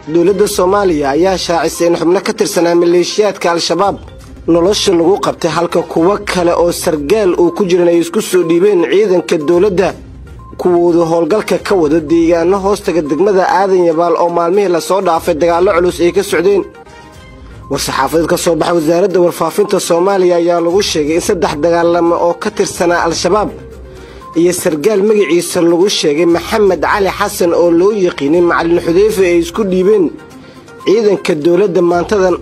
dowladda soomaaliya ayaa shaacisay in xubno ka tirsanaa maleeshiyaadka al-shabaab nolosha lagu qabtay halka kuwo kale oo sargaal uu ku jiran ay isku soo dhiibeen ciidanka dowladda kuwooda howlgalka ka wada deegaano hoostaga degmada aadan yabaal oo maalmihii lasoo dhaafay dagaallo culus ay ka socdeen war-saxaafadeed ka soo baxay wasaaradda warfaafinta soomaaliya ayaa lagu sheegay in saddex dagaalamo oo ka tirsanaa al-shabaab iyo sargaal magaciisa lagu sheegay maxamed cali xasan oo loo yaqiinay macalin xudeyfe ay isku dhiibeen ciidanka dowladda maantadan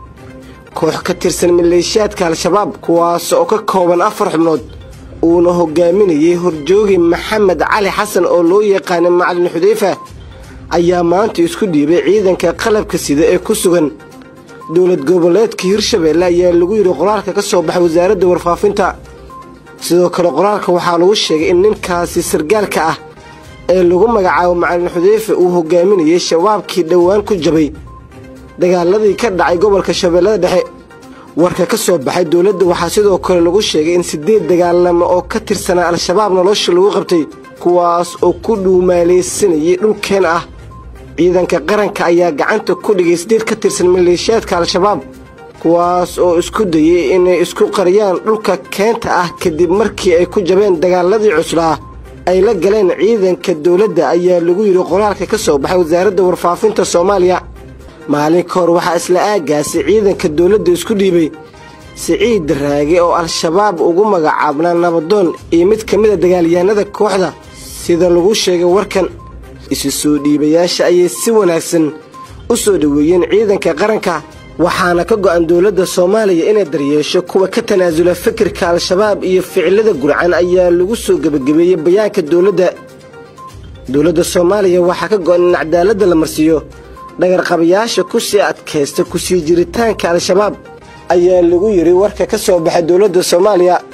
koox ka tirsan maleeshiyaadka al-shabaab kuwaas oo ka kooban afar xubnood uuna hogaaminayay horjoogi maxamed cali xasan oo loo yaqaanay macalin xudeyfa ayaa maanta isku dhiibay ciidanka qalabka sida ee ku sugan dowlad goboleedka hirshabeelle ayaa lagu yidhi qoraalka ka soo baxay wasaaradda warfaafinta sidoo kale qoraalka waxaa lagu sheegay in ninkaasi sargaalka ah ee lagu magacaabo macalin xudeyfe uu hogaaminayay shabaabkii dhowaan ku jabay dagaaladii ka dhacay gobolka shabeellada dhexe warka ka soo baxay dowladda waxaa sidoo kale lagu sheegay in siddeed dagaalamo oo ka tirsanaa al-shabaab nolosha lagu qabtay kuwaas oo ku dhuumaalaysanayay dhulkeen ah ciidanka qaranka ayaa gacanta ku dhigay siddeed ka tirsan maleeshiyaadka al-shabaab kuwaas oo isku dayay inay isku qariyaan dhulka keenta ah kadib markii ay ku jabeen dagaaladii cuslaa ay la galeen ciidanka dowladda ayaa lagu yidhi qoraalka ka soo baxay wasaaradda warfaafinta soomaaliya maalin ka hor waxaa isla aagaasi ciidanka dowladda isku dhiibay siciid daraage oo al-shabaab ugu magacaabnaa nabadoon iyo mid ka mida dagaalyahanada kooxda sida lagu sheegay warkan isu soo dhiibayaasha ayay si wanaagsan u soo dhoweeyeen ciidanka qaranka waxaana ka go'an dowladda soomaaliya inay daryeesho kuwa ka tanaasula fikirka al-shabaab iyo ficilada gurcan ayaa lagu soo gebagabeeyey bayaanka dowladda dowladda soomaaliya waxaa ka go'an in cadaaladda la marsiiyo dhagarqabayaasha ku sii adkaysta kusii jiritaanka al-shabaab ayaa lagu yidhi warka ka soo baxay dowladda soomaaliya